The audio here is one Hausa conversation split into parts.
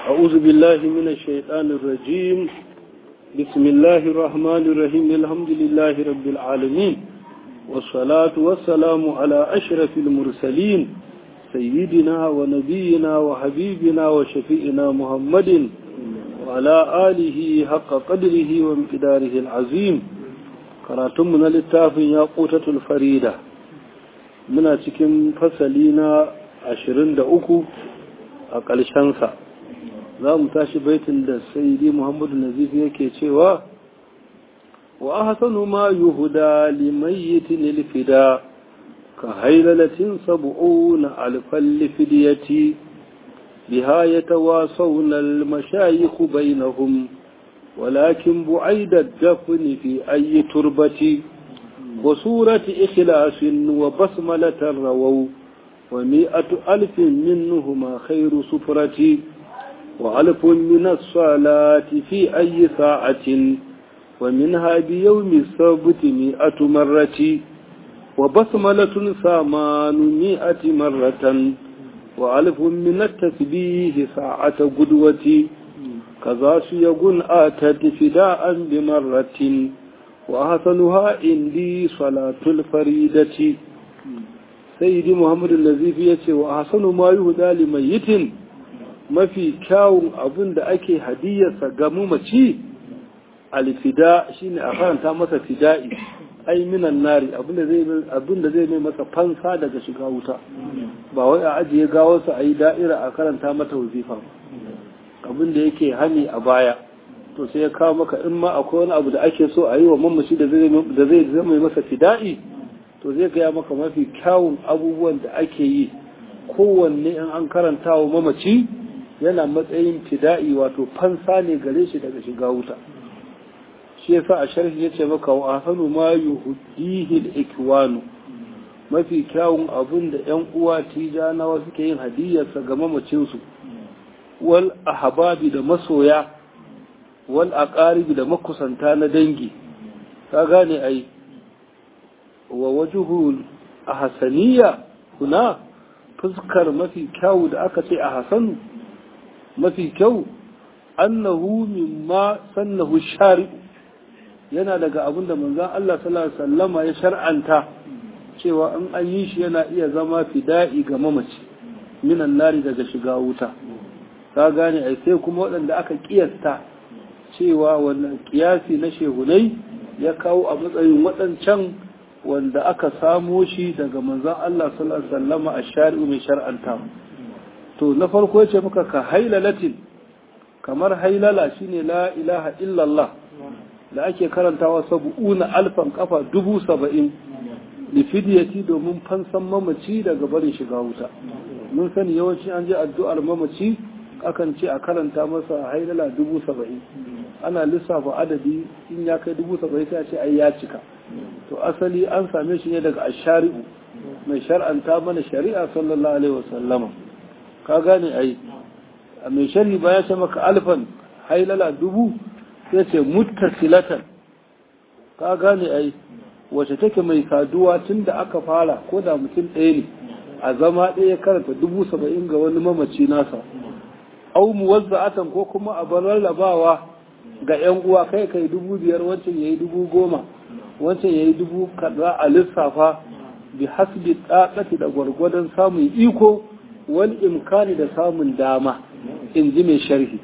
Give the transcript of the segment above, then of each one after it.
أعوذ بالله من الشيطان الرجيم بسم الله الرحمن الرحيم الحمد لله رب العالمين والصلاة والسلام على أشرف المرسلين سيدنا ونبينا وحبيبنا وشفيئنا محمد وعلى آله حق قدره وامتداره العظيم كراتمنا للتاف ياقوتة الفريدة من cikin fasali na ashirin da uku a ƙarshensa za mu tashi baitin da saidi muhammadu nazif yake cewa wa ahsanu ma yuhda limayyitin ilfida ka hailalatin sab'una alfal lifidiyati biha yatawasawna almashayikh bainahum ولكن بعيد الدفن في أي تربة وسورة إخلاص وبسملة رووا ومئة ألف منهما خير سفرة وألف من الصلاة في أي ساعة ومنها بيوم السبت مئة مرة وبسملة ثمان مئة مرة وألف من التسبيه ساعة قدوة كذا سيقن آتت فداء بمرة وأحسنها عندي صلاة الفريدة سيدي محمد النزيف يتي وأحسن ما يهدى لميت mafi kyawun abin da ake hadiyarsa ga mamaci alfida shine a karanta masa fida'i ai minan nari abin da zai mai masa fansa daga shiga wuta ba wai a ajiye gawarsa a yi da'ira a karanta mata wazifa abin da yake hani a baya to sai ya kawo maka in ma akwai wani abu da ake so a yi wa mamaci da zai zama masa fida'i to zai gaya maka mafi kyawun abubuwan da ake yi kowanne in an karanta wa mamaci yana matsayin fida'i wato fansa ne gare shi daga shiga wuta shi yasa a sharhi yace maka wa ahsanu ma yuhdihi al-ikwanu mafi kyawun abun da yan uwa tijanawa suke yin hadiyarsa ga mamacin su wal ahbabi da masoya wal aqaribi da makusanta na dangi ka gane ai wa wajhul ahsaniya kuna fuskar mafi kyawu da aka ce a hasanu mafi kyau annahu mimma sannahu shari'u yana daga abin da manzon Allah sallallahu alaihi wasallama ya shar'anta cewa in an yi shi yana iya zama fida'i ga mamaci minan nari daga shiga wuta ka gane ai sai kuma waɗanda aka kiyasta cewa wannan kiyasi na shehunai ya kawo a matsayin waɗancan wanda aka samo shi daga manzon Allah sallallahu alaihi wasallama a shari'u mai shar'anta to na farko yace muka ka hailalatin kamar hailala shine la ilaha illallah da ake karantawa sabu'una alfan kafa dubu saba'in da fidiyati domin fansan mamaci daga barin shiga wuta mun sani yawanci an je addu'ar mamaci akan ce a karanta masa hailala dubu saba'in ana lissafa adadi in ya kai dubu saba'in sai a ce ai ya cika to asali an same shi ne daga ashari'u mai shar'anta mana shari'a sallallahu alaihi wasallama ka gane ai a mai shari ba ya ce maka alfan hailala dubu sai ce muttasilatan ka gane ai wace take mai saduwa tun da aka fara ko da mutum ɗaya ne a zama ɗaya karanta dubu saba'in ga wani mamaci nasa au muwazza'atan ko kuma a bar rarrabawa ga yan uwa kai kai dubu biyar wancan yayi dubu goma wancan yayi dubu kaza a lissafa bi hasbi tsakati da gwargwadon samun iko wani imkani da samun dama in ji mai sharhi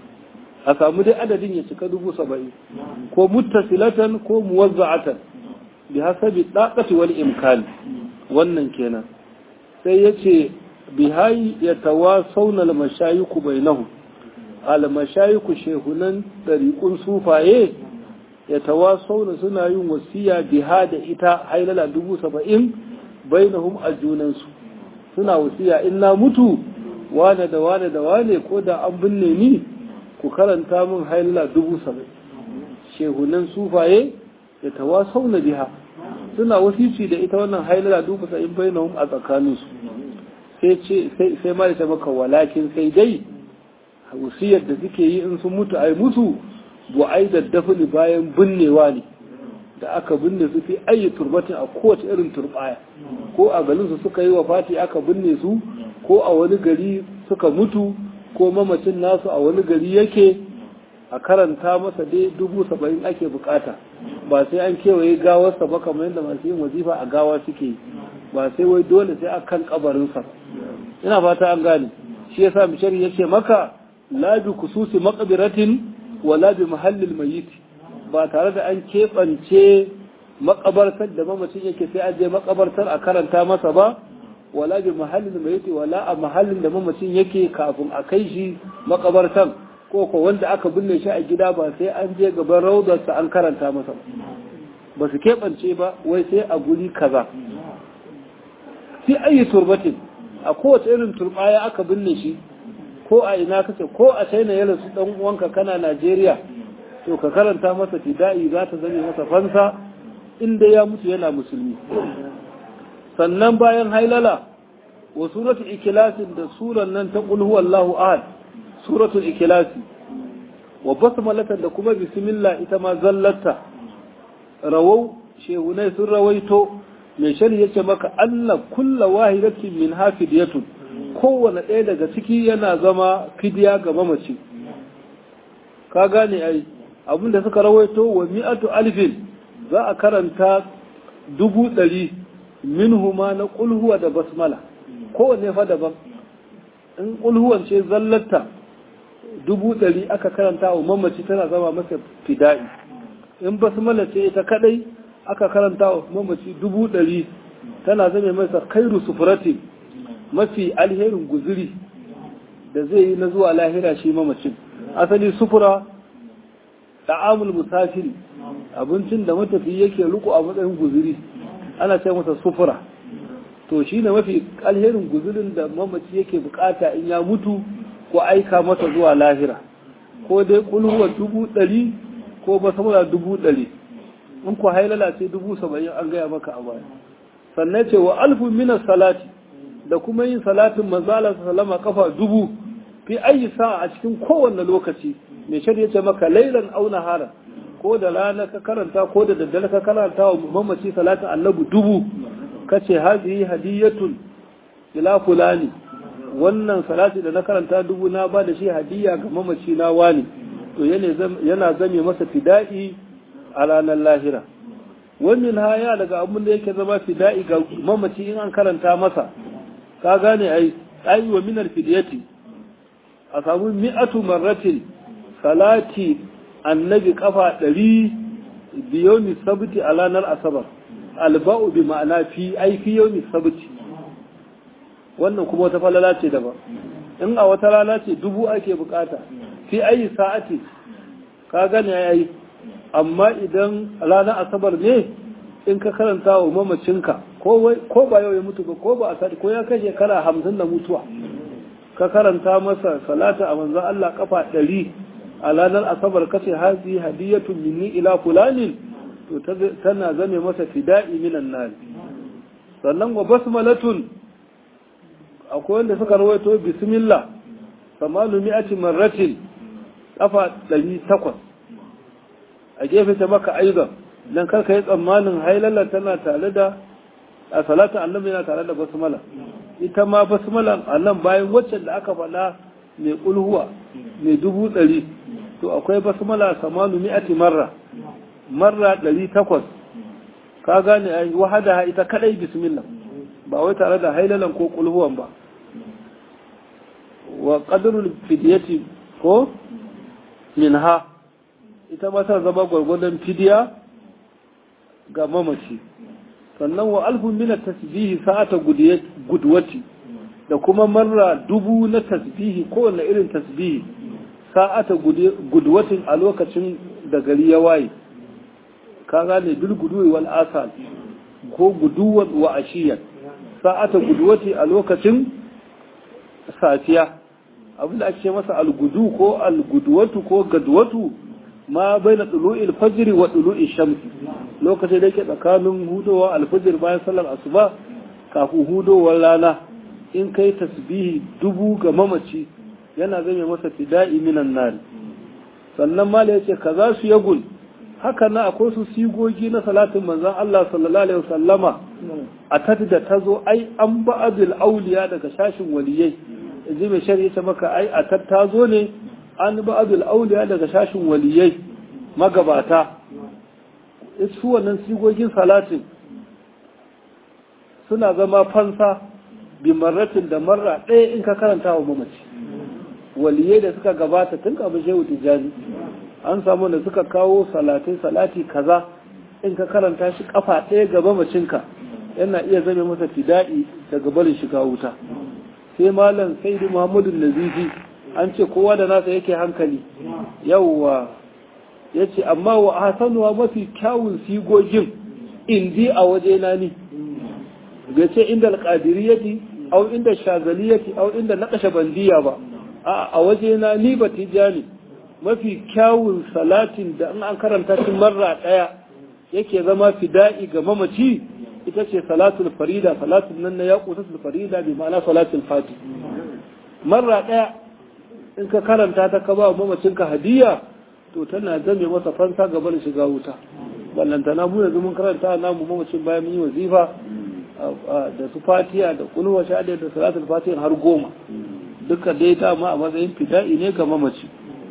a samu dai adadin ya cika dubu saba'in ko muttasilatan ko muwazza'atan bi hasabi daqati wal imkani wannan kenan sai yace bi hayi yatawasawna al mashayiku bainahu al mashayiku shehunan dariqun sufaye yatawasawna suna yin wasiya biha da ita hailala dubu saba'in bainahum a junansu suna wasiya in na mutu wane da wane da wane ko da an binne ni ku karanta min haila dubu saba'in shehunan sufaye da tawasau na biha suna wasici da ita wannan haila dubu saba'in bainahum a tsakaninsu sai ce sai ma ta maka walakin sai dai wasiyar da suke yi in sun mutu ai mutu bu ai da dafni bayan binnewa ne da aka binne su fi ayi turbatin a kowace irin turbaya ko a garin su suka yi wa fati aka binne su ko a wani gari suka mutu ko mamacin nasu a wani gari yake a karanta masa dai dubu saba'in ake bukata ba sai an kewaye gawarsa ba kamar yadda masu yin wazifa a gawa suke ba sai wai dole sai a kan kabarinsa ina fata an gane shi yasa mishari ya ce maka la bi kususi maqbiratin wa la bi mahallil mayyit ba tare da an keɓance makabartar da mamacin yake sai an je makabartar a karanta masa ba wala bi mahallin da yake wala a mahallin da mamacin yake kafin a kai shi makabartan ko ko wanda aka binne shi a gida ba sai an je gaban raudarsa an karanta masa ba su keɓance ba wai sai a guri kaza fi ayi turbatin a kowace irin turbaya aka binne shi ko a ina kace ko a china ya rasu dan uwanka kana najeriya to ka karanta masa fida'i za ta zame masa fansa inda ya mutu yana musulmi sannan bayan hailala wa suratul ikilasin da suran nan ta qul huwallahu ahad suratul ikilasi wa basmalatan da kuma bismillah ita ma zallata rawau shehunai sun rawaito mai shari yace maka anna kulla wahidatin min hafidiyatun kowane ɗaya daga ciki yana zama fidiya ga mamaci ka gane ai abinda suka rawaito wa mi'atu alfin za a karanta dubu ɗari minhuma na ƙulhuwa da basmala kowanne fa daban in ƙulhuwan ce zallata dubu ɗari aka karanta wa mamaci tana zama masa fida'i in basmala ce ita kadai aka karanta wa mamaci dubu ɗari tana zama masa kairu sufurati mafi alherin guziri da zai yi na zuwa lahira shi mamacin asali sufura ta'amul musafiri abincin da matafi yake riko a matsayin guziri ana ce masa sufura to shi ne mafi alherin guzirin da mamaci yake bukata in ya mutu ko aika masa zuwa lahira ko dai kulhuwa dubu ɗari ko basamura dubu ɗari in ku hailala ce dubu saba'in an gaya maka a baya sannan ce wa alfu minas salati da kuma yin salatin manzala salama kafa dubu fi ayi sa a cikin kowanne lokaci mai shari'a ce maka lailan auna hara ko da rana ka karanta ko da daddare ka karanta wa mamaci salatin annabi dubu kace hazihi hadiyatun ila fulani wannan salati da na karanta dubu na ba da shi hadiya ga mamaci na wani to yana zame masa fida'i a ranar lahira wannan haya daga abin da yake zama fida'i ga mamaci in an karanta masa ka gane ai ai wa minar fidiyati a samu mi'atu marratin salati annabi kafa ɗari biyomi sabiti a ranar asabar alba'u bi ma'ana fi ai fi yomi sabiti wannan kuma wata falala ce daban in a wata rana ce dubu ake bukata fi ayi sa'ati ka gane yayi amma idan ranar asabar ne in ka karanta wa mamacinka ko ba yau ya mutu ba ko ba a sati ko ya kai shekara hamsin da mutuwa ka karanta masa salata a manzan Allah kafa ɗari a ranar asabar kace hazi hadiyatun minni ila fulanin to tana zame masa fida'i minan nari sannan wa basmalatun akwai wanda suka rawaito bismillah samalu mi'ati marratin kafa ɗari takwas a gefe ta maka aizan dan karka yi tsammanin hailala tana tare da a salatu annabi yana tare da basmala ita ma basmala a nan bayan waccan da aka faɗa mai kulhuwa mai dubu ɗari to akwai basmala samalu mi'ati marra marra ɗari takwas ka gane ai wahada ita kadai bismillah ba wai tare da hailalan ko kulhuwan ba wa qadrul fidyati ko minha ita ma ta zama gwargwadon fidiya ga mamaci sannan wa alfun min tasbihi sa'ata gudwati da kuma marra dubu na tasbihi kowanne irin tasbihi sa'ata gudwatin a lokacin da gari ya waye ka gane bil guduwi wal asal ko guduwan wa ashiyan sa'ata gudwati a lokacin safiya abinda ake ce masa algudu ko algudwatu ko gadwatu ma bai na ɗulu'il fajiri wa ɗulu'il shamsi lokacin da yake tsakanin hudowa alfajir bayan sallar asuba kafin hudowar rana in kai tasbihi dubu ga mamaci yana zame masa fida'i minan nari sannan mala yace kaza su yagul haka na akwai su sigogi na salatin manzon Allah sallallahu alaihi wasallama a tati da tazo ai an ba'adul auliya daga shashin waliyai ji mai shari'a ta maka ai a tattazo ne an ba abul auliya daga shashin waliyai magabata su wannan sigogin salatin suna zama fansa bi marratin da marra ɗaya in ka karanta wa mamaci waliyai da suka gabata tun kafin shehu tijjani an samu da suka kawo salatai salati kaza in ka karanta shi kafa ɗaya ga mamacinka yana iya zame masa fida'i daga barin shiga wuta sai malam saidu muhammadu nazifi an ce kowa da nasa yake hankali yawwa ya ce amma wa hasanuwa mafi kyawun sigogin indi a waje na ni bai ce inda alƙadiriyati au inda shazaliyati au inda naƙashe bandiya ba a waje na ni ba tijani mafi kyawun salatin da an karanta shi marra ɗaya yake zama fida'i ga mamaci ita ce salatul farida salatul nan na yaqutul farida bi ma'ana salatul fati marra ɗaya in ka karanta ta ka ba mamacinka hadiya to tana zame masa fansa gaba da shiga wuta ballantana mu yanzu mun karanta namu mamacin bayan mun yi wazifa da su fatiya da kulwa shahada da salatul fatiha har goma duka dai dama a matsayin fida'i ne ga mamaci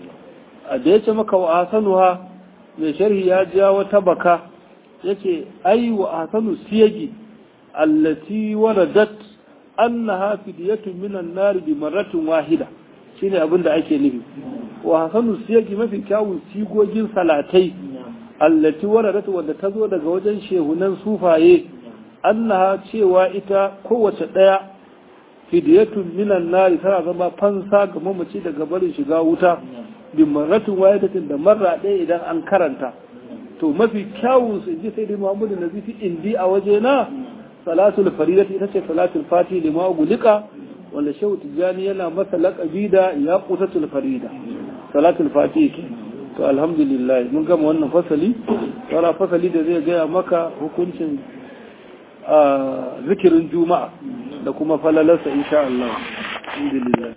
a da yace maka wa hasanuha mai sharhi ya ja wata baka yace ai wa hasanu siyagi allati waradat annaha fidyatun minan nar bi marratin wahida shine abin da ake nufi wa hasanu siyagi mafi kyawun sigogin salatai allati waradat wanda ta zo daga wajen shehunan sufaye annaha cewa ita kowace ɗaya fidiyatun minan nari tana zama fansa ga mamaci daga barin shiga wuta bin marratin wahidatin da marra ɗaya idan an karanta to mafi kyawun su ji sai dai Muhammadu Nazifi indi a waje na salatul faridati ita ce salatul fati lima gulika wanda shehu tijjani yana masa laƙabi da ya qutatul farida salatul fati ke to alhamdulillah mun gama wannan fasali wala fasali da zai gaya maka hukuncin zikirin juma'a da kuma falalarsa insha Allah alhamdulillah